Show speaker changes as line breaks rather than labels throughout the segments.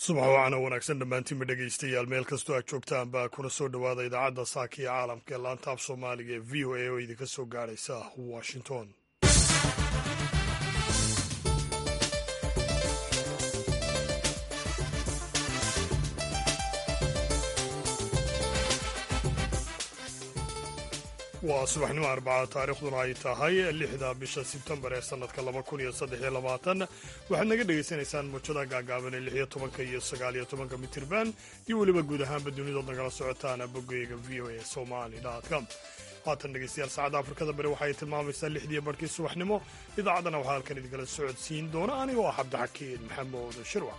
subax wacana wanaagsan dhammaantiinba dhegaystayaal meel kastoo aad joogtaan baa kuna soo dhowaada idaacadda saaka iyo caalamka ee laantaab soomaaliga ee v o a oo idinka soo gaadhaysa washington waa subaxnimo arbacada taariikhduna ay tahay lixda bisha sebtembar ee sanadka laba kun iyo saddex iyo labaatan waxaad naga dhegaysanaysaan muujada gaagaaban ee lix iyo tobanka iyo sagaal iyo tobanka mitirban iyo weliba guud ahaanba dunidood nagala socotaan boggeyga v o a somali com haatan dhegeystayaal saacadda afrikada bari waxaay tilmaamaysaa lixdiiyo barhkii subaxnimo idaacaddana waxaa halkan idinkala socodsiin doona anigoo ah cabdixakiin maxamuud shirwac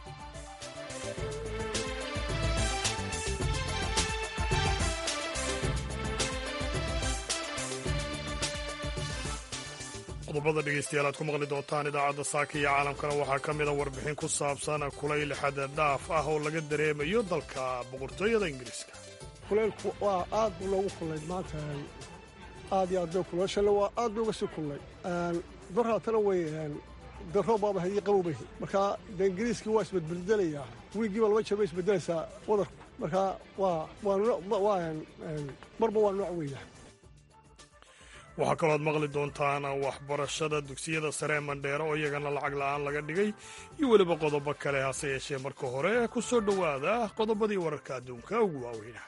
qodobada dhegeystayaal aad ku maqli doontaan idaacadda saaka iyo caalamkana waxaa ka mida warbixin ku saabsan kulayl xada dhaaf ah oo laga dareemayo dalka boqortooyada ingiriiska
kulaylku waa aad bu loogu kullay maanta aad iyo aad bay kulay shale waa aad bay uga sii kullay daraatana way darro baaba hadii qabowbahi marka de ingiriiskii waa isbedbeldelayaa wiigiiba laba jeer bay isbedelaysaa wadarku marka waa waa marba waa nooc weeya
waxaa kaloo aad maqli doontaan waxbarashada dugsiyada sare ee mandheero oo iyagana lacag la'aan laga dhigay iyo weliba qodobo kale hase yeeshee marka hore ku soo dhowaada qodobadii wararka adduunka ugu waaweyna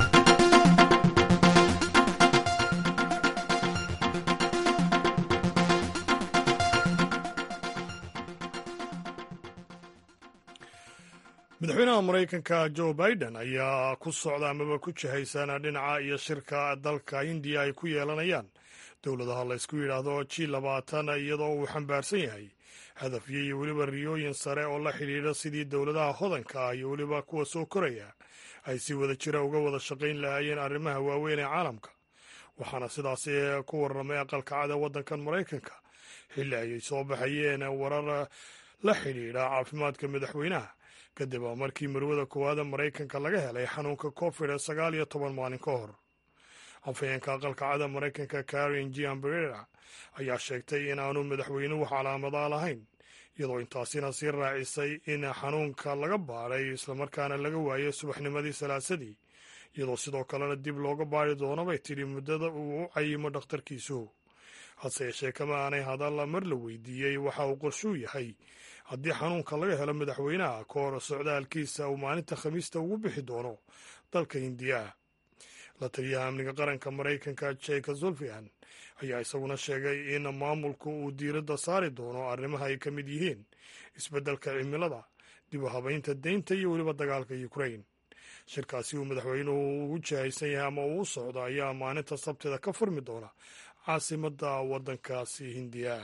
madaxweynaha maraykanka joe biden ayaa ku socda amaba ku jihaysan dhinaca iyo shirka dalka hindiya ay ku yeelanayaan dowladaha laysku yidhaahdo g labaatan iyadoo uu xambaarsan yahay hadafyo iyo weliba riyooyin sare oo la xidhiidha sidii dowladaha hodanka ah iyo weliba kuwa soo koraya ay si wada jira uga wada shaqayn lahaayeen arrimaha waaweyn ee caalamka waxaana sidaasi ku warramay aqalka cada waddankan maraykanka xilli ayay soo baxayeen warar la xidhiidha caafimaadka madaxweynaha kadib markii marwada koowaada maraykanka laga helay xanuunka covid sagaal iyo toban maalin ka hor afhayeenka aqalka cada maraykanka karin giambrera ayaa sheegtay in aanu madaxweynuhu calaamadaa lahayn iyadoo intaasina sii raacisay in xanuunka laga baadhay islamarkaana laga waayay subaxnimadii salaasadii iyadoo sidoo kalena dib looga baari doono bay tidhi muddada uu u cayimo dhakhtarkiisu hase yeeshee kama aanay hadal mar la weydiiyey waxa uu qorshuu yahay haddii xanuunka laga helo madaxweynaha ka hor socdaalkiisa uu maalinta khamiista ugu bixi doono dalka hindiya la taliyaha amniga qaranka maraykanka jeka zulfian ayaa isaguna sheegay in maamulku uu diiradda saari doono arrimaha ay ka mid yihiin isbeddelka cimilada dib u habaynta deynta iyo weliba dagaalka ukrain shirkaasi uu madaxweynuhu ugu jihaysan yahay ama uu u socdo ayaa maalinta sabtida ka furmi doona caasimadda waddankaasi hindiya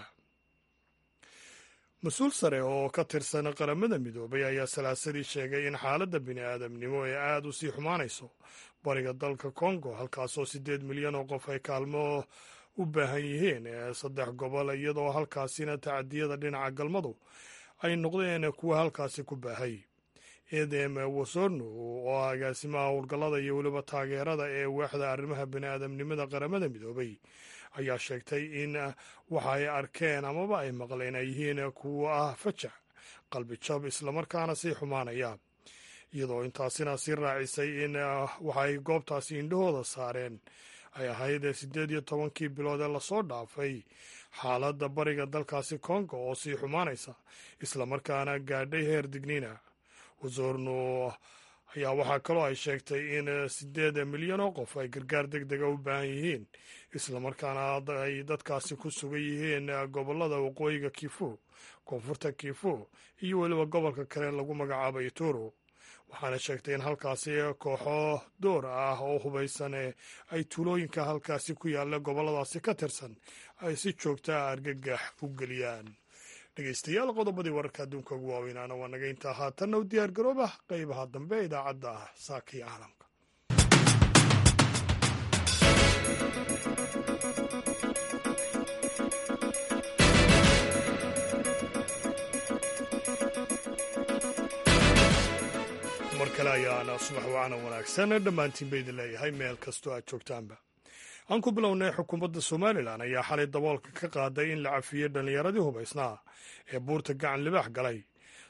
mas-uul sare oo ka tirsan qaramada midoobay ayaa salaasadii sheegay in xaaladda bini aadamnimo ee aada u sii xumaanayso bariga dalka kongo halkaasoo siddeed milyan oo qof ay kaalmo u baahan yihiin saddex gobol iyadoo halkaasina tacadiyada dhinaca galmadu ay noqdeen kuwa halkaasi ku baahay edem wasorno oo ah agaasimaha howlgallada iyo weliba taageerada ee waaxda arrimaha bini aadamnimada qaramada midoobay ayaa sheegtay in waxa ay arkeen amaba ay maqleen ay yihiin kuwo ah fajac qalbi jab islamarkaana sii xumaanaya iyadoo intaasina sii raacisay in waxay goobtaasi indhahooda saareen ay ahayd siddeed iyo tobankii bilood ee lasoo dhaafay xaaladda bariga dalkaasi kongo oo sii xumaanaysa islamarkaana gaadhay heer digniina wasorno ayaa waxaa kaloo ay sheegtay in siddeed milyan oo qof ay gargaar deg dega u baahan yihiin islamarkaana ay dadkaasi ku sugan yihiin gobollada waqooyiga kifu koonfurta kifu iyo weliba gobolka kale lagu magacaabo ituro waxaana sheegtay in halkaasi kooxo door ah oo hubaysan ay tuulooyinka halkaasi ku yaalla gobolladaasi ka tirsan ay si joogtaa argagax u geliyaan dhegeystayaal qodobadii wararka adduunka ugu waaweynaana waa naga intaa haatanna u diyaar garooba qaybaha dambe ee idaacadda ah saaka iyo caalamka mar kale ayaana subax wacana wanaagsan dhammaantiin ba idin leeyahay meel kastoo aad joogtaanba aan ku bilownay xukuumadda somalilan ayaa xalay daboolka ka qaaday in la cafiyey dhallinyaradii hubaysnaa ee buurta gacan libaax galay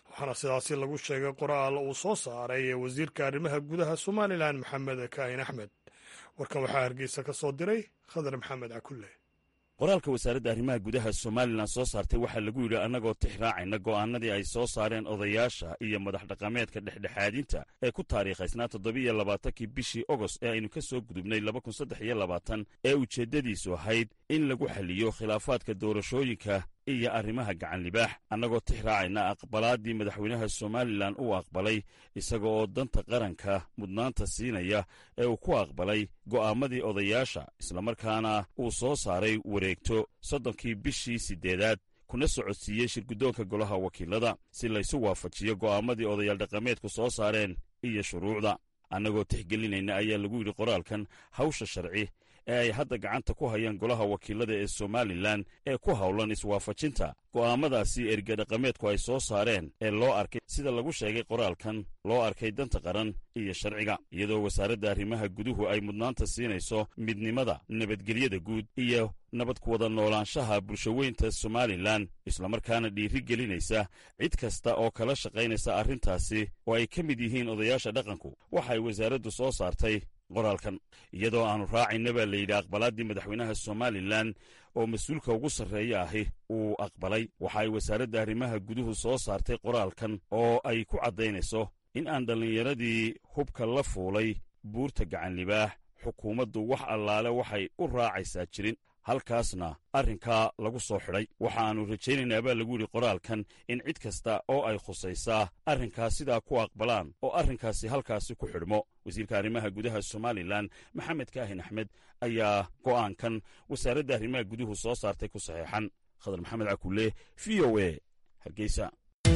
waxaana sidaasi lagu sheegay qoraal uu soo saaray wasiirka arrimaha gudaha somalilan maxamed kaahin axmed warkan waxaa hargeysa ka soo diray khadar maxamed cakulle
qoraalka wasaaradda arrimaha gudaha somalilan soo saartay waxaa lagu yidhi annagoo tix raacayna go'aanadii ay soo saareen odayaasha iyo madax dhaqameedka dhexdhexaadinta ee ku taariikhaysnaa toddobiiyo labaatankii bishii ogost ee aynu ka soo gudubnay laba kun saddex iyo labaatan ee ujeeddadiisu ahayd in lagu xalliyo khilaafaadka doorashooyinka iyo arrimaha gacan libaax annagoo tix raacayna aqbalaaddii madaxweynaha somalilan uu aqbalay isaga oo danta qaranka mudnaanta siinaya ee uu ku aqbalay go'aamadii odayaasha islamarkaana uu soo saaray wareegto soddonkii bishii siddeedaad kuna socodsiiyey shirguddoonka golaha wakiilada si laysu waafajiyo go'aamadii odayaal dhaqameedku soo saareen iyo shuruucda annagoo tixgelinayna ayaa lagu yidhi qoraalkan hawsha sharci ee ay hadda gacanta ku hayaan golaha wakiilada ee somalilan ee ku howlan iswaafajinta go'aamadaasi erga dhaqameedku ay soo saareen ee loo arkay sida lagu sheegay qoraalkan loo arkay danta qaran iyo sharciga iyadoo wasaaradda arrimaha guduhu ay mudnaanta siinayso midnimada nabadgelyada guud iyo nabad ku wada noolaanshaha bulshaweynta somalilan islamarkaana dhiiri gelinaysa cid kasta oo kala shaqaynaysa arrintaasi oo ay ka mid yihiin odayaasha dhaqanku waxay wasaaraddu soo saartay qoraalkan iyadoo aanu raacayna baa layidhi aqbalaaddii madaxweynaha somalilan oo mas-uulka ugu sarreeya ahi uu aqbalay waxa ay wasaaradda arrimaha guduhu soo saartay qoraalkan oo ay ku caddaynayso in aan dhallinyaradii hubka la fuulay buurta gacan libaax xukuumaddu wax allaale waxay u raacaysaa jirin halkaasna arrinkaa lagu soo xidhay waxa aannu rajaynaynaa baa lagu yidhi qoraalkan in cid kasta oo ay khusaysaa arrinkaas sidaa ku aqbalaan oo arrinkaasi halkaasi ku xidhmo wasiirka arrimaha gudaha somalilan maxamed kaahin axmed ayaa go'aankan wasaaradda arrimaha guduhu soo saartay ku saxeexan khadar maxamed cakulle v o e hargeysa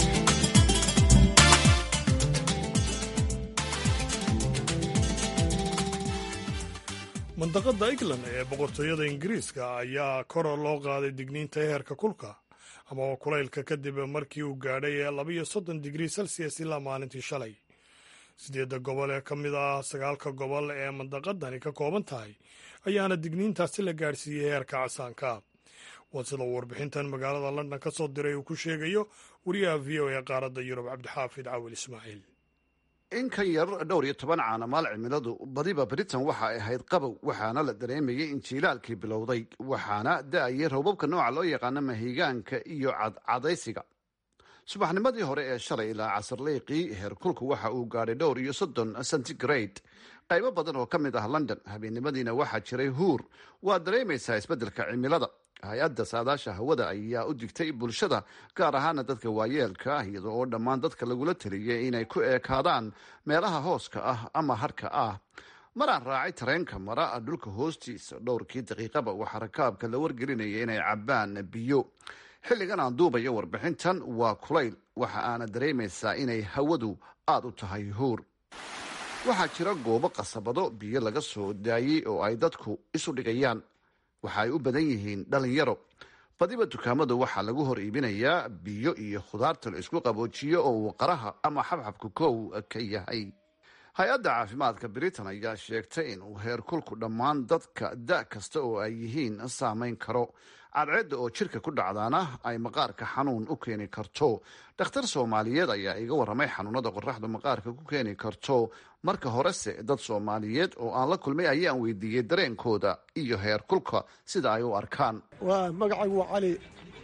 mandaqadda england ee boqortooyada ingiriiska ayaa kor loo qaaday digniinta heerka kulka ama kulaylka kadib markii uu gaadhay labayo soddon digrii celsius ilaa maalintii shalay sideedda gobol ee ka mid ah sagaalka gobol ee mandaqadani ka kooban tahay ayaana digniintaasi la gaadhsiiyey heerka casaanka waa sida warbixintan magaalada london ka soo diray uu ku sheegayo wariyaha v o ee qaaradda yurub cabdixaafid cawil ismaaciil
in ka yar dhowr iyo toban caanamaal cimiladu badiba britain waxa ay ahayd qabow waxaana la dareemayay in jiilaalkii bilowday waxaana da-ayay roobabka nooca loo yaqaano mahigaanka iyo cadcadaysiga subaxnimadii hore ee shalay ilaa casarleyqii heerkulku waxa uu gaadhay dhowr iyo soddon centigrade qaybo badan oo ka mid ah london habeennimadiina waxaa jiray huur waa dareemaysaa isbeddelka cimilada hay-adda saadaasha hawada ayaa u digtay bulshada gaar ahaana dadka waayeelka ah iyada oo dhammaan dadka lagula taliyay inay ku eekaadaan meelaha hooska ah ama harhka ah maraan raacay tareenka mara dhulka hoostiisa dhowrkii daqiiqaba waxaa rakaabka la wargelinaya inay cabbaan biyo xilligan aan duubayo warbixintan waa kulayl waxa aana dareemaysaa inay hawadu aada u tahay huur waxaa jira goobo qasabado biyo laga soo daayey oo ay dadku isu dhigayaan waxa ay u badan yihiin dhalinyaro badiba dukaamadu waxaa lagu hor iibinayaa biyo iyo khudaarta la isku qaboojiyo oo uu qaraha ama xabxabka kow ka yahay hay-adda caafimaadka britain ayaa sheegtay inuu heerkulku dhammaan dadka da kasta oo ay yihiin saameyn karo cadceedda oo jirka ku dhacdaana ay maqaarka xanuun u keeni karto dhakhtar soomaaliyeed ayaa iga warramay xanuunada qoraxdu maqaarka ku keeni karto marka horese dad soomaaliyeed oo aan la kulmay ayaan weydiiyey dareenkooda iyo heerkulka sida ay u arkaan
magacaygu waa cali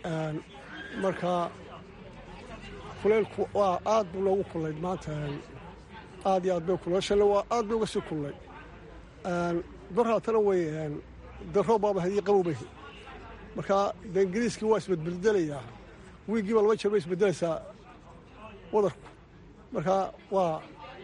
marka kuleylku waa aad buu loogu kullay maanta aad iyo aad bay kuleeshale waa aad bay uga sii kullay daraatana way daroob baaba hadii qabowbahi marka de ingiriiskii waa isbedbeldelayaa wiiggiiba laba jeer bay isbedelaysaa wadarku marka waa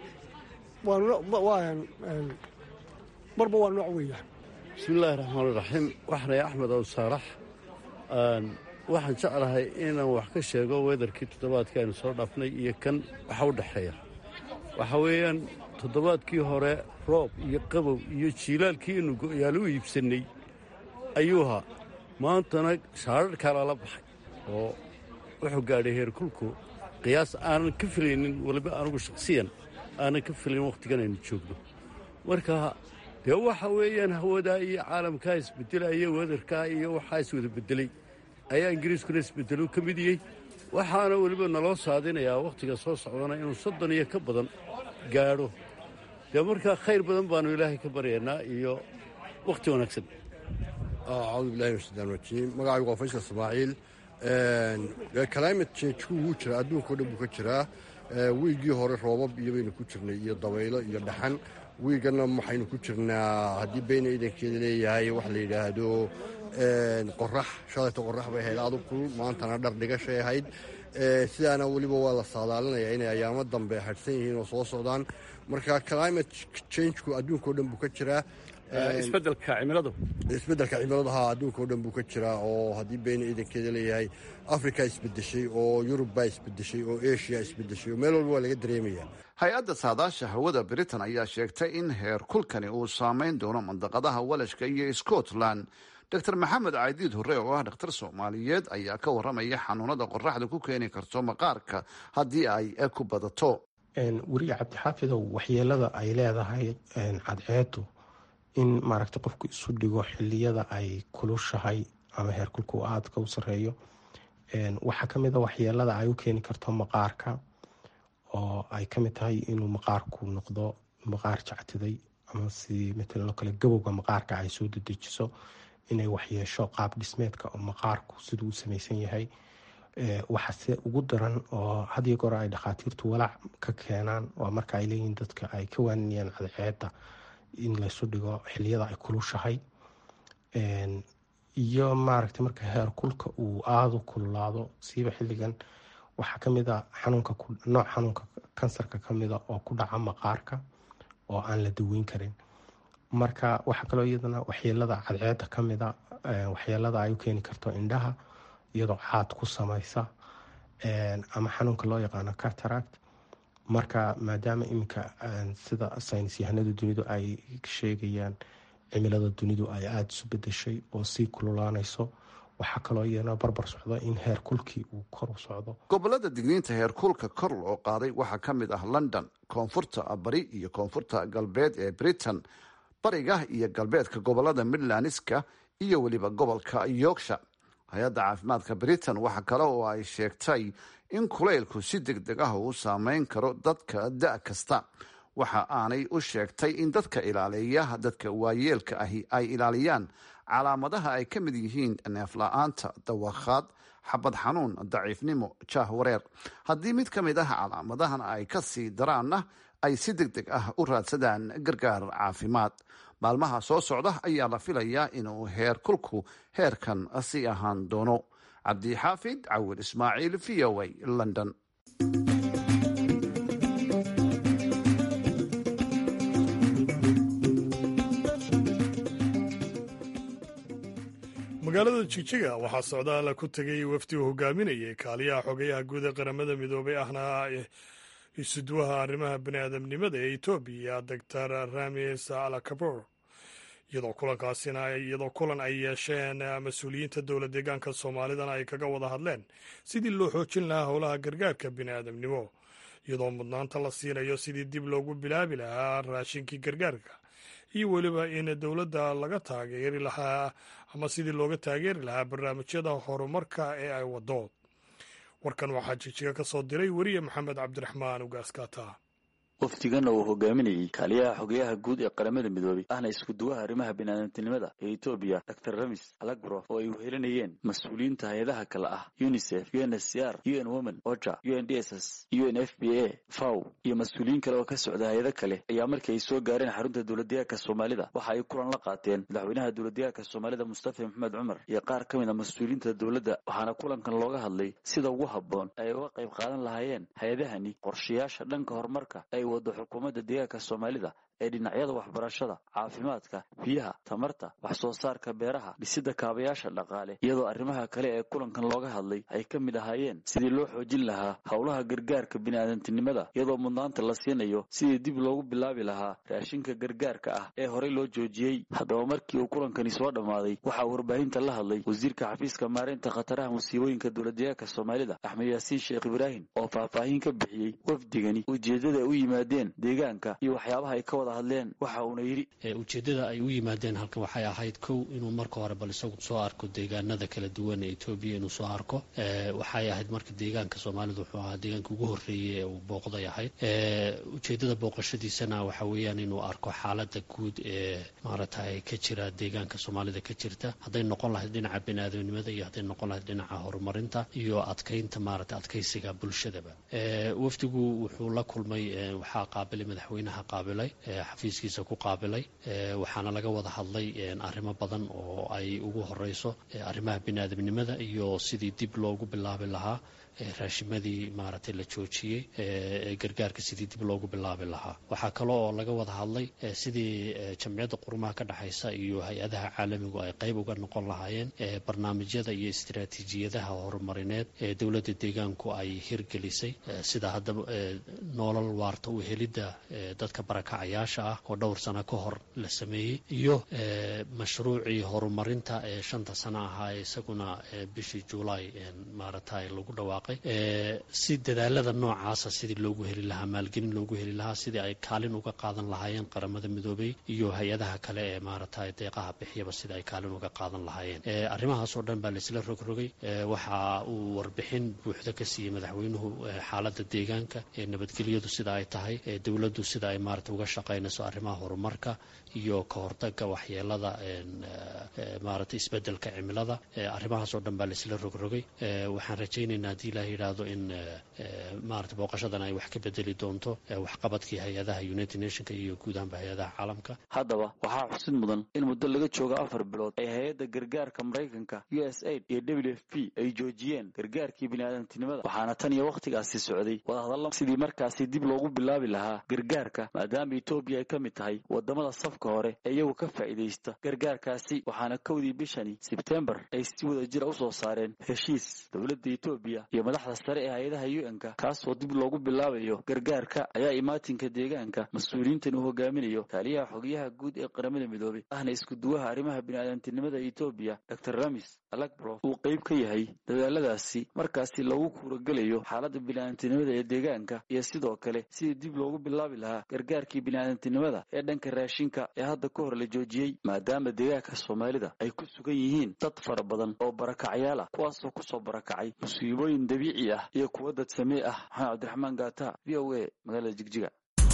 waa marba waa nooc weeyaan
bismi illaahi raxmaan iraxiim waxanay axmed ow saarax waxaan jeclahay inaan wax ka sheego weedarkii toddobaadkii aynu soo dhaafnay iyo kan waxa u dhexeeya waxaa weeyaan toddobaadkii hore roob iyo qabow iyo jiilaalkii inu go'yaal u iibsannay ayuuhaa maantana shaararhkaa lala baxay oo wuxuu gaadhay heerkulku qiyaas aanan ka filaynin waliba anugu shakhsiyan aanan ka filayn wakhtigan aynu joogno marka dee waxa weeyaan hawadaa iyo caalamkaa isbedelaya weedarkaa iyo waxaa iswada bedelay ayaa ingiriiskuna isbedelo ka mid yey waxaana weliba naloo saadinayaa wakhtiga soo socdana inuu soddon iyo ka badan gaadho dee markaa khayr badan baannu ilaahay ka baryaynaa iyo wakhti wanaagsan
acuudu billahi min shaytaan rajiim magacaygu waa faysal ismaaciil climate change-ku wuu jiraa adduunka o dhan buu ka jiraa wiigii hore roobab iyo baynu ku jirnay iyo dabaylo iyo dhaxan wiiganna waxaynu ku jirnaa haddii beyna iidankeeda leeyahay wax la yidhaahdo qorax shalayta qorax bay ahayd aadu kulul maantana dhar dhigashay ahayd sidaana weliba waa la saadaalinayaa inay ayaamo dambe hadhsan yihiin oo soo socdaan marka climate changeku adduunka o dhan buu ka jiraa
isbeddelka cimiladu
isbeddelka cimiladu haa adduunka o dhan buu ka jiraa oo haddii beyna iidankeeda leeyahay africa isbedeshay oo yurub baa isbedeshay oo asia isbedeshay oo meel walba waa laga dareemayaa
hay-adda saadaasha hawada britain ayaa sheegtay in heer kulkani uu saameyn doono mandaqadaha walashka iyo scotland dor maxamed caydiid hore oo ah dhakhtar soomaaliyeed ayaa ka waramaya xanuunada qoraxda ku keeni karto maqaarka haddii ay ku badato
weriye cabdixaafidow waxyeelada ay leedahay cadceedu in maaragta qofku isu dhigo xiliyada ay kulushahay ama heerkulku aadka u sareeyo waxaa kamid a waxyeelada ay u keeni karto maqaarka oo ay kamid tahay inuu maqaarku noqdo maqaar jactiday ama si matalan oo kale gabowga maqaarka ay soo dedejiso inay waxyeesho qaab dhismeedka oo maqaarku siduu u samaysan yahay waxaase ugu daran oo hadiyo goor ay dhakhaatiirtu walaac ka keenaan oo marka ay leeyihiin dadka ay ka waaninayaan cadceeda in laysu dhigo xiliyada ay kulushahay iyo maaragta marka heer kulka uu aada u kululaado siiba xilligan waxaa kamid a xanuunka nooc xanuunka kansarka kamida oo ku dhaca maqaarka oo aan la daweyn karin marka waxaa kaloo iyadana waxyeelada cadceeda kamida waxyeelada ay u keeni karto indhaha iyadoo caad ku samaysa ama xanuunka loo yaqaano cataract marka maadaama iminka sida saynis yahanada dunidu ay sheegayaan cimilada dunidu ay aada isu bedeshay oo sii kululaanayso waxaa kaloo iyana barbar socda in heer kulkii uu kor u socdo
gobolada digniinta heer kulka kor loo qaaday waxaa ka mid ah london koonfurta bari iyo koonfurta galbeed ee britain bariga iyo galbeedka gobolada midlandska iyo weliba gobolka yorksha hay-adda caafimaadka britain waxa kale oo ay sheegtay in kulaylku si deg deg ah uu saameyn karo dadka da' kasta waxa aanay u sheegtay in dadka ilaaliya dadka waayeelka ahi ay ilaaliyaan calaamadaha ay ka mid yihiin neefla-aanta dawakhaad xabad xanuun daciifnimo jaah wareer haddii mid ka mid ah calaamadahan ay ka sii daraanna ay si deg deg ah u raadsadaan gargaar caafimaad maalmaha soo socda ayaa la filayaa inuu heer kulku heerkan sii ahaan doono cabdixaafid cawil ismaaciil v o a london
magaalada jigjiga waxaa socdaala ku tegay wafdi uu hogaaminayay kaaliyaha xogayaha guud ee qaramada midoobay ahna isuduwaha arrimaha baniaadamnimada ee etoobiya doctor ramis alakabor iyadoo kulankaasina iyadoo kulan ay yeesheen mas-uuliyiinta dowla deegaanka soomaalidana ay kaga wada hadleen sidii loo xoojin lahaa howlaha gargaarka biniaadamnimo iyadoo mudnaanta la siinayo sidii dib loogu bilaabi lahaa raashinkii gargaarka iyo weliba in dowladda laga taageeri lahaa ama sidii looga taageeri lahaa barnaamijyada horumarka ee ay wado warkan waxaa jijiga ka soo diray weriye maxamed cabdiraxmaan ugaaskaata
wafdigan uu hogaaminayey kaaliyaha xogeyaha guud ee qaramada midoobay ahna iskuduwaha arrimaha biniaadamtinimada ee etoobiya dor ramis alagro oo ay wehelinayeen mas-uuliyiinta hay-adaha kale ah unisef u n s c r u n women oja u n d s s u n f b a faw iyo mas-uuliyiin kale oo ka socda hay-ado kale ayaa markii ay soo gaareen xarunta dowladdeegaanka soomaalida waxa ay kulan la qaateen madaxweynaha dowladdeegaanka soomaalida mustafa maxamed cumar iyo qaar ka mid a mas-uuliyiinta dowladda waxaana kulankan looga hadlay sida ugu habboon ay uga qayb qaadan lahaayeen hay-adahani qorshayaasha dhanka horumarka wado xukuumadda deegaanka soomaalida ee dhinacyada waxbarashada caafimaadka biyaha tamarta wax soo saarka beeraha dhisidda kaabayaasha dhaqaale iyadoo arrimaha kale ee kulankan looga hadlay ay ka mid ahaayeen sidii loo xoojin lahaa howlaha gargaarka bini'aadantinimada iyadoo mudnaanta la siinayo sidii dib loogu bilaabi lahaa raashinka gargaarka ah ee horey loo joojiyey haddaba markii uu kulankani soo dhammaaday waxaa warbaahinta la hadlay wasiirka xafiiska maareynta khataraha musiibooyinka dowladdeegaanka soomaalida axmed yaasiin sheekh ibraahim oo faahfaahin ka bixiyey wafdigani ujeeddada ay u yimaadeen deegaanka iyo waxyaabaha ay ka wada hadleen waxa uuna yidhi
ujeeddada ay u yimaadeen halkan waxay ahayd kow inuu marka hore bal isagu soo arko deegaanada kala duwan ee etoobiya inuu soo arko waxay ahayd marka deegaanka soomaalidu wuxuu ahaa deegaanka ugu horreeyey ee uu booqday ahayd ujeeddada booqashadiisana waxa weeyaan inuu arko xaaladda guud ee maaragtay ka jira deegaanka soomaalida ka jirta hadday noqon lahayd dhinaca biniaadamnimada iyo hadday noqon lahayd dhinaca horumarinta iyo adkaynta maaragtay adkaysiga bulshadaba wafdigu wuxuu la kulmay waxaa qaabilay madaxweynaha qaabilay xafiiskiisa ku qaabilay waxaana laga wada hadlay arrimo badan oo ay ugu horeyso arrimaha biniaadamnimada iyo sidii dib loogu bilaabi lahaa raashimadii maaragtay la joojiyey gargaarka sidii dib loogu bilaabi lahaa waxaa kale oo laga wada hadlay sidii jamciyadda qurumaha ka dhexaysa iyo hay-adaha caalamigu ay qayb uga noqon lahaayeen barnaamijyada iyo istiraatiijiyadaha horumarineed ee dowladda deegaanku ay hirgelisay sida hadda noolal waarta u helidda dadka barakacayaasha ah oo dhowr sano ka hor la sameeyey iyo mashruucii horumarinta ee shanta sano ahaa isaguna bishii juulaay maaragtay lagu dhawaaqay si dadaalada noocaasa sidii loogu heli lahaa maalgelin loogu heli lahaa sidii ay kaalin uga qaadan lahaayeen qaramada midoobay iyo hay-adaha kale ee maaragtay deeqaha bixiyaba sidii ay kaalin uga qaadan lahaayeen arrimahaasoo dhan baa laisla rogrogay waxa uu warbixin buuxda ka siiyey madaxweynuhu xaaladda deegaanka ee nabadgelyadu sida ay tahay dowladdu sida ay maarata uga shaqaynayso arrimaha horumarka iyo ka hortaga waxyeelada maaragtay isbedelka cimilada arrimahaasoo dhan baa laisla rogrogay waxaan rajaynaynaa haddii ilaah yidhaahdo in maarata booqashadan ay wax ka bedeli doonto waxqabadkii hay-adaha united nationka iyo guud ahaanba hay-adaha caalamka
haddaba waxaa xusid mudan in muddo laga joogo afar bilood ay hay-adda gargaarka maraykanka u s aid iyo w f p ay joojiyeen gargaarkii biniaadantinimada waxaana tan iyo wakhtigaasi socday wadahadalla sidii markaasi dib loogu bilaabi lahaa gargaarka maadaama etoobiya ay ka mid tahay wadamada safka hore ee iyagu ka faa'iidaysta gargaarkaasi waxaana kowdii bishani sebtembar ay si wada jira usoo saareen heshiis dowladda etoobiya iyo madaxda sare ee hay-adaha u n-ka kaasoo dib loogu bilaabayo gargaarka ayaa imaatinka deegaanka mas-uuliyiintan uu hogaaminayo taaliyaha xogayaha guud ee qaramada midoobay ahna iskuduwaha arrimaha biniaadantinimada etoobiya dor ramis alagbrof uu qayb ka yahay dadaaladaasi markaasi loogu kuuragelayo xaaladda biniaadantinimada ee deegaanka iyo sidoo kale sidii dib loogu bilaabi lahaa gargaarkii biniaadantinimada ee dhanka raashinka ee hadda ka hor la joojiyey maadaama deegaanka soomaalida ay ku sugan yihiin dad fara badan oo barakacyaal ah kuwaasoo kusoo barakacay musiibooyin dabiici ah iyo kuwa dad samee ah maxamed cabdiraxmaan gaata v o a magaalada jigjiga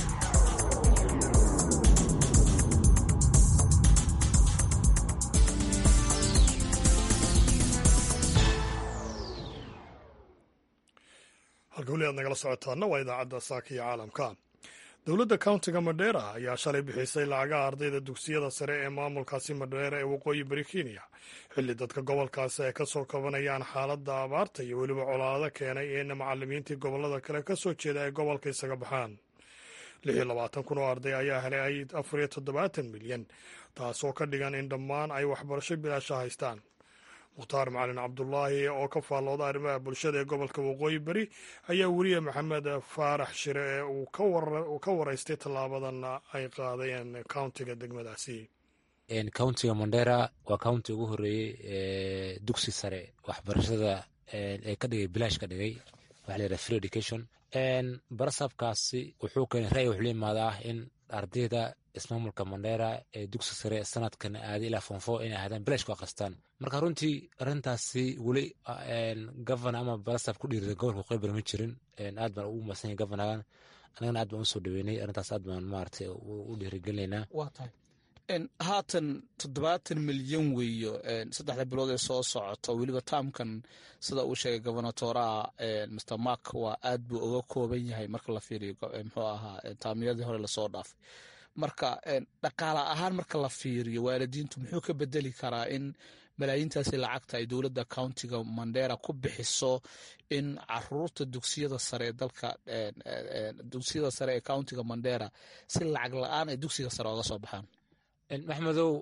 halka weli aad nagala socotaana waa idaacadda saaka iyo caalamka dowladda countiga madheera ayaa shalay bixisay lacagaha ardayda dugsiyada sare ee maamulkaasi madheera ee waqooyi bari kenya xilli dadka gobolkaasi ay ka soo kabanayaan xaaladda abaarta iyo weliba colaado keenay in macalimiintii gobollada kale ka soo jeeda ay gobolka isaga baxaan lix iyo labaatan kun oo arday ayaa helay afar iyo toddobaatan milyan taasoo ka dhigan in dhammaan ay waxbarasho bilaasha haystaan mukhtaar macalin cabdulaahi oo ka faallooda arrimaha bulshada ee gobolka waqooyi beri ayaa weriye maxamed faarax shire ee uu ka waraystay tallaabadan ay qaadeen countiga degmadaasi
countiga mondera waa counti ugu horeeyey ee dugsi sare waxbarashada ee ka dhigay bilaash ka dhigay waxa la yidhaha free education barasabkaasi wuxuu keenay ra'yi wuxuu la imaadaa in ardayda ismaamulka mondera ee dugsi sare sanadkan aaday ilaa fonfo inay ahaadaan bilaash ku akhristaan marka runtii arrintaasi weli governor ama barasab ku dhiirida gobolka qeybar ma jirin aad baan ugu masan yahay governagan anagana aad baan usoo dhaweynay arrintaas aad baan maaragtay u dhiirigelinaynaa
waa tahay haatan toddobaatan milyan weeyo saddexda bilood ee soo socota weliba taamkan sida uu sheegay gobernatoraha mr mark waa aad buu uga kooban yahay marka la fiiriyo muxuu ahaa taamiyadii hore lasoo dhaafay marka dhaqaala ahaan marka la fiiriyo waalidiintu muxuu ka bedeli karaa in malaayiintaasi lacagta ay dowladda countiga mandera ku bixiso in caruurta dugsiyada sare ee dalka dugsiyada sare ee countiga mandera si lacag la-aan ay dugsiga sare oga soo baxaan
maxmedow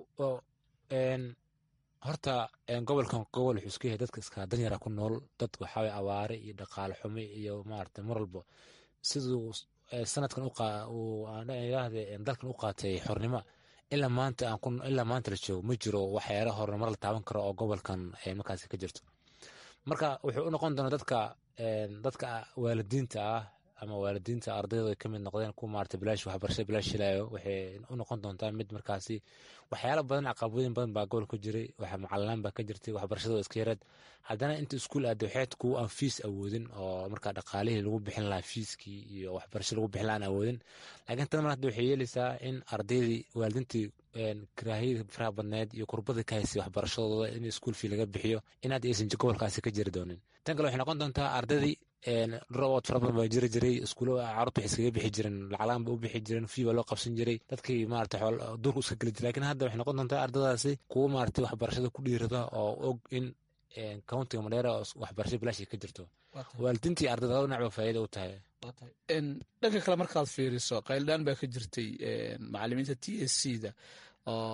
horta gobolkan gobol wuxuu iska yahay dadka iska danyara ku nool dad waxaaway awaare iyo dhaqaale xumi iyo maarata mar walba siduu sanadkan yiraahde dalkan u qaatay xornimo ilaa maanta ilaa maanta la joogo ma jiro waxyaala horumar la taaban karo oo gobolkan markaasi ka jirto marka wuxuu u noqon doonaa dadka dadka waalidiinta ah ama waalidiinta ardayda ay ka mid noqdeen kuwa maarata bilaash waxbarasho bilaash helayo waxay u noqon doontaa mid markaasi waxyaalo badan caqabadooyin badan baa gobolka jiray waxa macalinaan baa ka jirtay waxbarashada iska yareed haddana inta iskuul aada waxayd kuwa aan fiis awoodin oo markaa dhaqaalihii lagu bixin lahaa fiiskii iyo waxbarasho lagu bixin lahaa aan awoodin laakiin tan mar hadda waxay yeelaysaa in ardaydii waalidiintii karaahiyadii faraha badneed iyo kurbadii ka haysay waxbarashadooda in iskuul fii laga bixiyo in hadda aysan gobolkaasi ka jiri doonin tan kale waxay noqon doontaa ardaydii robot fara badan baa jiri jiray iskuulo carruurta waxay iskaga bixi jireen lacalahan ba u bixi jireen fii baa loo qabsan jiray dadkii maarata duurku iska geli jiray lakin hadda waxay noqon doontaa ardadaasi kuwo maarata waxbarashada ku dhiirada oo og in countiga madheera oo waxbarasho bilaashi ka jirto waalidiintii ardada laba dhinac ba faa'iida u tahay
dhanka kale markaad fiiriso qayldhaan baa ka jirtay macalimiinta t s c da oo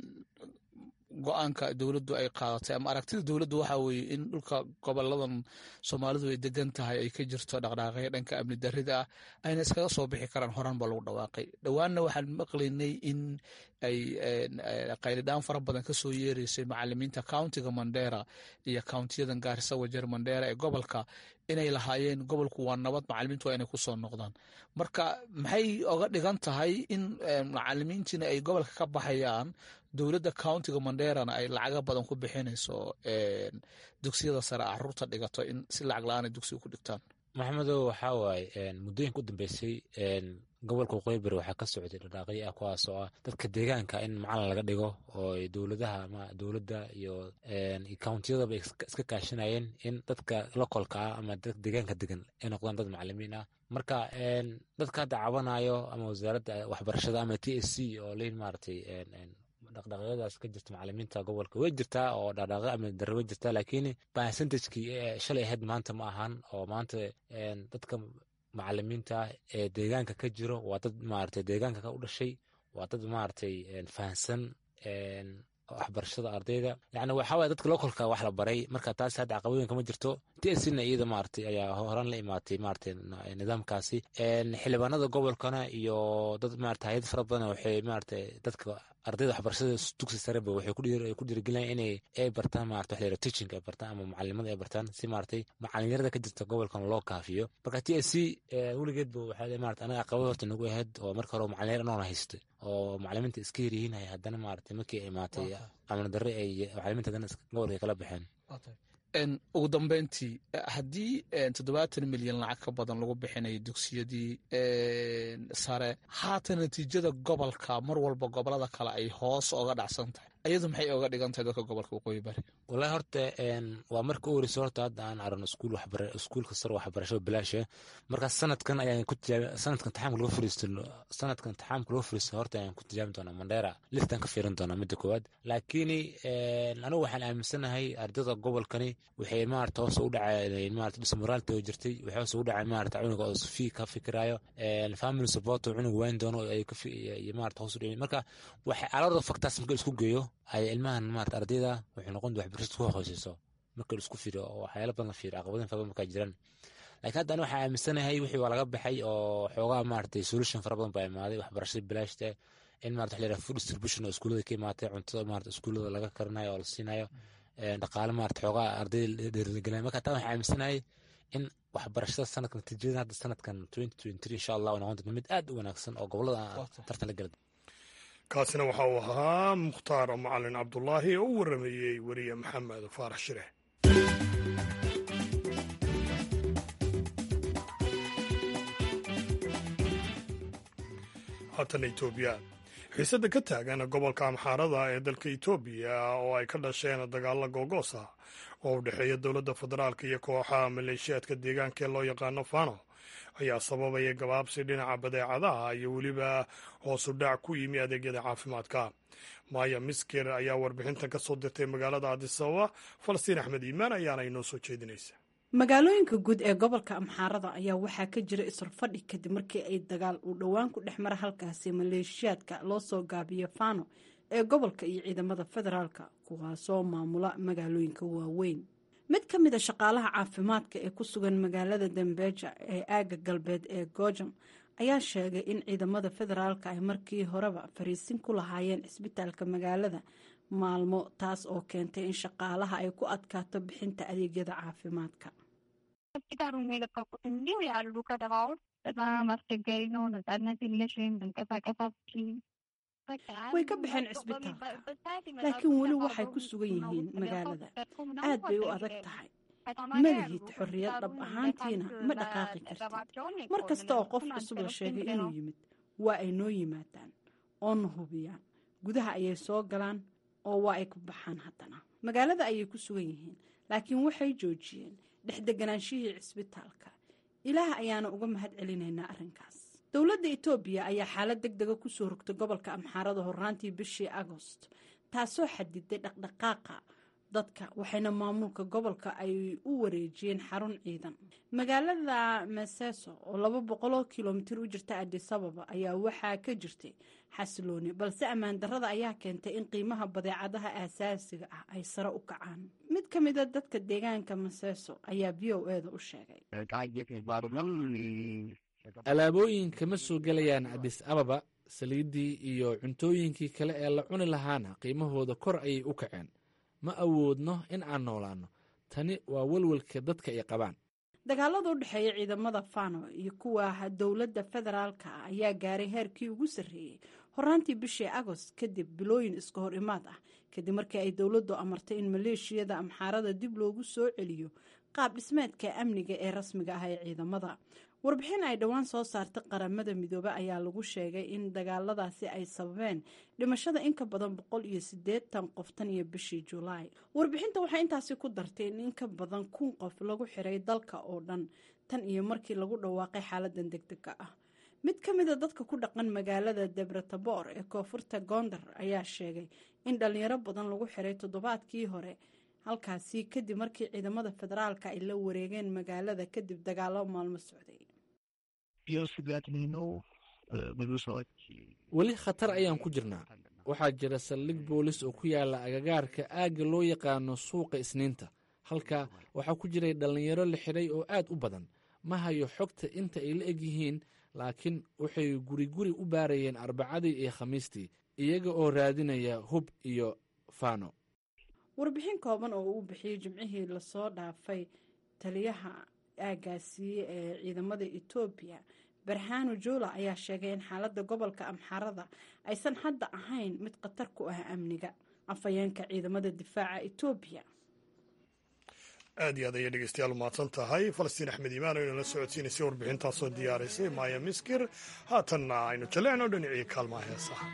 go-aanka dowladdu ay qaadatay ama aragtida dowladdu waxa weeye in dhulka goboladan soomaalidu ay degan tahay ay ka jirto dhaqdhaaqaya dhanka amni darrida ah ayna iskaga soo bixi karaan horaan ba lagu dhawaaqay dhowaanna waxaan maqlaynay in ay qaylidhaan fara badan kasoo yeereysay macalimiinta countiga mandera iyo countiyadan gaarisa wajeer mandera ee gobolka inay lahaayeen gobolku waa nabad macalimiintu waa inay kusoo noqdaan marka maxay oga dhigan tahay in macalimiintiina ay gobolka ka baxayaan dowladda countiga manderana ay lacaga badan ku bixinayso dugsiyada sare caruurta dhigato in si lacag la-aan ay dugsiga ku dhigtaan
maxamedow waxaa waaye muddooyinka u dambeysay gobolka waqooyi bari waxaa ka socday dhadhaaqyo ah kuwaas oo ah dadka deegaanka in macalin laga dhigo oo dowladaha ama dowladda iyo countiyadaba iska kaashanayeen in dadka lokolka ah ama dadka deegaanka degan ay noqdaan dad macalimiin ah marka dadka hadda cabanayo ama wasaaradda waxbarashada ama t s c oo leyn maaragtay dhaqdhaqyadaas ka jirta macalimiinta gobolka way jirtaa oo dhaqdhaqyo ama darre way jirtaa laakiin percentage-kii shalay ahayd maanta ma ahan oo maanta dadka macalimiinta ee deegaanka ka jiro waa dad maaragtay deegaanka ka u dhashay waa dad maaragtay fahansan waxbarashada ardayda yani waxaa waye dadka lokolka wax la baray marka taas hadda caqabooyin kama jirto t s na iyada maaragtay ayaa horaan la imaatay maaragtay nidaamkaasi xildhibaanada gobolkana iyo dad maarata hay-ad fara badan waxay maaragtay dadka ardayda waxbarashada dugsi sareba waxay ku dhiirigelinayaan inay ay bartaan maarata wax la teaching ay bartaan ama macalimada ay bartaan si maaragtay macalinyarada ka jirta gobolkan loo kaafiyo marka t s c weligeedba waxaa maarata anaga caqabad horta nagu ahayd oo marka hore macalinyar anoona haystay oo macalimiinta iska yaryihiin hay haddana maaragtay markii ay imaatay amni darre ay macalimiinta haddana gobolka kala baxeen
ugu dambeyntii haddii toddobaatan milyan lacag ka badan lagu bixinayo dugsiyadii sare haatan natiijada gobolka mar walba gobolada kale ay hoos oga dhacsan tahay ayadu maxay oga dhigan tahay dadka gobolka waqooyi bari
wallahi horta waa marka u horeysa horta hadda aan aragno iskuul waxbara iskuulka sare waxbarasho bilaasha marka sanadkan ayaan ku tijaabi sanadkan taxaamka lagu fariisto sanadkan taxaamka lagu fariisto horta ayaan ku tijaabi doonaa mandheera listan ka fiirin doonaa midda koowaad laakiin anigu waxaan aaminsanahay ardayda gobolkani waxay maarata hoos u dhacay maarata dismoraalta oo jirtay waxay hoos ugu dhacay maarata cunuga oo fii ka fikirayo family support oo cunug wayn doono ay ka iyo maarata hoos u dhicin marka waxay alorda factors marka isku geeyo ay ilmahan maarata ardayda waxay noqon waxbarashada ku hooseyso marka la isku fiiriyo oo waxyaala badan la fiiriyo caqabadin fara badan markaa jiraan laakiin hadda ani waxaa aaminsanahay wixii waa laga baxay oo xoogaa maaragtay solution fara badan baa imaaday waxbarashada bilaashta in maarata waxa la yidhaha food distribution oo iskuullada ka imaatay cuntada maarata iskuullada laga karinayo oo la siinayo dhaqaale maarata xoogaa ardayda dhiirigelinayo marka taa waxaa aaminsanahay in waxbarashada sanadkan natiijada hadda sanadkan twenty twenty three insha allah noqon doonto mid aad u wanaagsan oo gobolada tartan la gala
kaasina waxa uu ahaa mukhtaar macalin cabdulaahi oo u waramayey weriye maxamed faarax shire haatana etoobiya xiisadda ka taagan gobolka amxaarada ee dalka etoobiya oo ay ka dhasheen dagaalla googoosa oo u dhexeeya dowladda federaalk iyo kooxaha maleeshiyaadka deegaanka ee loo yaqaano fano ayaa sababaya gabaabsi dhinaca badeecadaha iyo weliba hoosu dhac ku yimi adeegyada caafimaadka maaya misker ayaa warbixintan ka soo dirtay magaalada adisababa falastiin axmed iimaan ayaana inoo soo jeedinaysa
magaalooyinka guud ee gobolka amxaarada ayaa waxaa ka jira isrfadhi kadib markii ay dagaal uu dhowaan ku dhex mara halkaasi maleeshiyaadka loo soo gaabiyo fano ee gobolka iyo ciidamada federaalka kuwaasoo maamula magaalooyinka waaweyn mid ka mid a shaqaalaha caafimaadka ee ku sugan magaalada dambeeja ee aaga galbeed ee goojam ayaa sheegay in ciidamada federaalka ay markii horeba fariisin ku lahaayeen cisbitaalka magaalada maalmo taas oo keentay in shaqaalaha ay ku adkaato bixinta adeegyada caafimaadka way ka baxeen cisbitaalka laakiin weli waxay ku sugan yihiin magaalada aad bay u adag tahay ma lihid xorriyad dhab ahaantiina ma dhaqaaqi kartid mar kasta oo qof cusub la sheegay inuu yimid waa ay noo yimaadaan oo na hubiyaan gudaha ayay soo galaan oo waa ay ku baxaan haddana magaalada ayay ku sugan yihiin laakiin waxay joojiyeen dhexdeganaanshihii cisbitaalka ilaah ayaana uga mahad celinaynaa arrinkaas dowladda etoobiya ayaa xaalad deg dega kusoo rogtay gobolka amxaarada horraantii bishii agost taasoo xadiday dhaqdhaqaaqa dadka waxayna maamulka gobolka ay u wareejiyeen xarun ciidan magaalada maseso oo laba boqoloo kilomitir u jirta adisababa ayaa waxaa ka jirtay xasilooni balse ammaan darrada ayaa keentay in qiimaha badeecadaha aasaasiga ah ay sare u kacaan mid ka mida dadka deegaanka maseso ayaa v o eda u sheegay
alaabooyinka ma soo gelayaan adis ababa saliiddii iyo cuntooyinkii kale ee la cuni lahaana qiimahooda kor ayay u kaceen ma awoodno in aan noolaanno tani waa welwelka dadka ay qabaan
dagaalada u dhexeeya ciidamada fano iyo kuwa dowladda federaalka ah ayaa gaaray heerkii ugu sarreeyey horraantii bishii agost kadib bilooyin iska hor imaad ah kadib markii ay dowladdu amartay in maleeshiyada amxaarada dib loogu soo celiyo qaab dhismeedka amniga ee rasmiga ah ee ciidamada warbixin ay dhowaan soo saartay qaramada midoobe ayaa lagu sheegay in dagaaladaasi ay sababeen dhimashada in ka badan boqol iyo siddeetan qof tan iyo bishii julaay warbixinta waxay intaasi ku dartay in in ka badan kun qof lagu xiray dalka oo dhan tan iyo markii lagu dhawaaqay xaaladan degdega ah mid ka mida dadka ku dhaqan magaalada debretabor ee koonfurta gondar ayaa sheegay in dhalinyaro badan lagu xiray toddobaadkii hore halkaasi kadib markii ciidamada federaalka ay la wareegeen magaalada kadib dagaalo maalmo socday
weli khatar ayaan ku jirnaa waxaa jira saldhig boolis oo ku yaala agagaarka aagga loo yaqaano suuqa isniinta halka waxaa ku jiray dhallinyaro la xidhay oo aad u badan ma hayo xogta inta ay la eg yihiin laakiin waxay guri guri u baarayeen arbacadii iyo khamiistii iyaga oo raadinaya hub iyo faano
warbixin kooban oo uu bixiyey jimcihii lasoo dhaafay taliyaha aagaasiiye ee ciidamada etoobiya barhano joola ayaa sheegay in xaaladda gobolka amxarada aysan hadda ahayn mid khatar ku ah amniga afhayeenka ciidamada difaaca etoobiya
aad iyo aad ayay dhegeystayaal umahadsan tahay falastiin axmed imaan aynu la socodsiinaysay warbixintaasoo diyaaraysay maaya miskir haatanna aynu jallecno dhinacii kaalmaha heesaha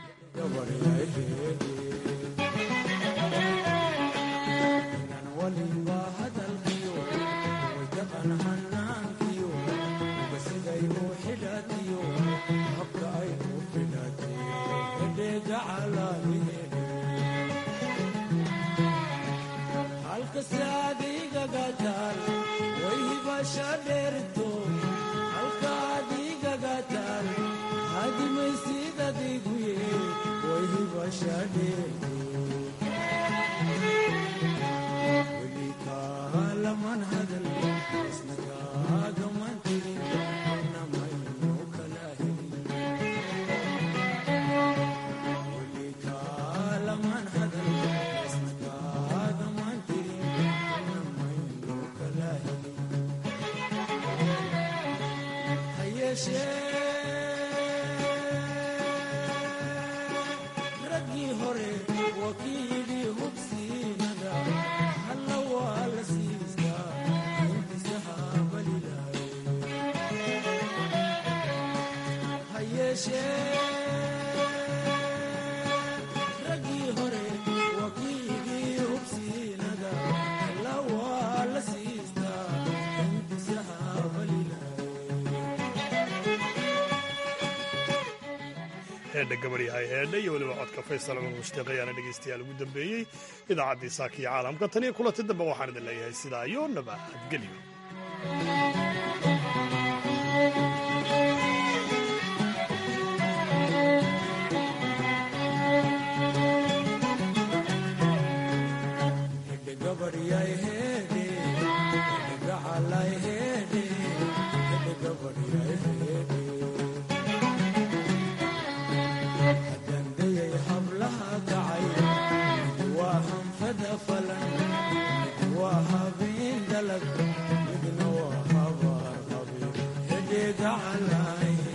heedha gabadhyahay heedha iyo weliba codka faysal cumar mushtiiq ayaana dhegaystayaal ugu dambeeyey idaacaddii saaka iyo caalamka tan iyo kulanti dambe waxaan idin leeyahay sidaa iyo nabadgelyo